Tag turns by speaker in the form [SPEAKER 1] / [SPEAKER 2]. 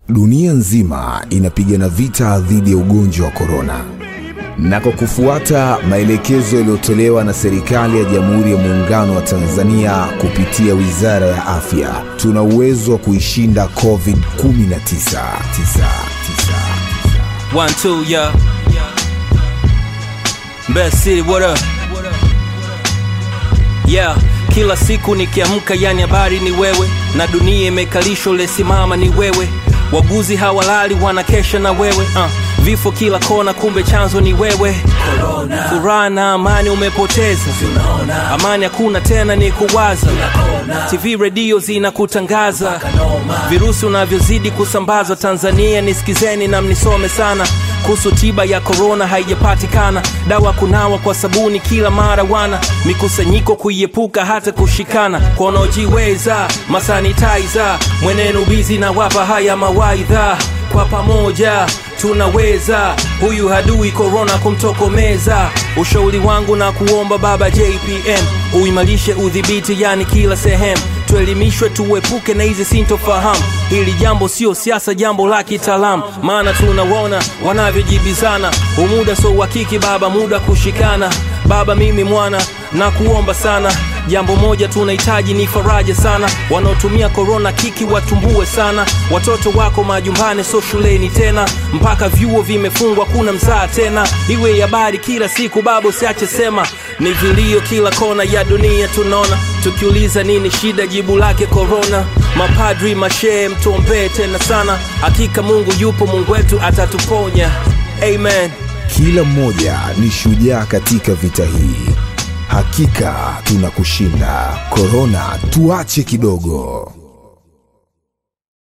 [SPEAKER 1] Dunia nzima inapigana vita dhidi ya ugonjwa wa korona, na kwa kufuata maelekezo yaliyotolewa na serikali ya Jamhuri ya Muungano wa Tanzania kupitia Wizara ya Afya, tuna uwezo wa kuishinda COVID-19.
[SPEAKER 2] One, two, yeah. Best City, what up? Yeah, kila siku nikiamka, yani habari ni wewe, na dunia imekalishwa, lesimama ni wewe. Waguzi hawalali, wanakesha na wewe uh. Vifo kila kona, kumbe chanzo ni wewe. Furaha na amani umepoteza, amani hakuna tena, ni kuwaza. TV redio zinakutangaza virusi unavyozidi kusambaza. Tanzania nisikizeni na mnisome sana kuhusu tiba ya korona, haijapatikana dawa. Kunawa kwa sabuni kila mara, wana mikusanyiko kuiepuka, hata kushikana kwa wanaojiweza. Masanitizer mwenenu bizi na wapa haya mawaidha, kwa pamoja tunaweza huyu hadui korona kumtokomeza. Ushauri wangu na kuomba Baba JPM uimarishe udhibiti, yani kila sehemu tuelimishwe, tuepuke na hizi sintofahamu. Hili jambo sio siasa, jambo la kitaalamu, maana tunaona wanavyojibizana. Umuda so uhakiki Baba, muda kushikana. Baba mimi mwana na kuomba sana Jambo moja tunahitaji ni faraja sana, wanaotumia korona kiki watumbue sana. Watoto wako majumbani, so shuleni tena, mpaka vyuo vimefungwa, kuna msaa tena. Iwe habari kila siku, baba usiache sema, ni vilio kila kona ya dunia tunaona. Tukiuliza nini shida, jibu lake korona. Mapadri mashehe, mtuombee tena sana, hakika Mungu yupo, Mungu wetu atatuponya. Amen.
[SPEAKER 1] Kila mmoja ni shujaa katika vita hii. Hakika tunakushinda korona, tuache kidogo.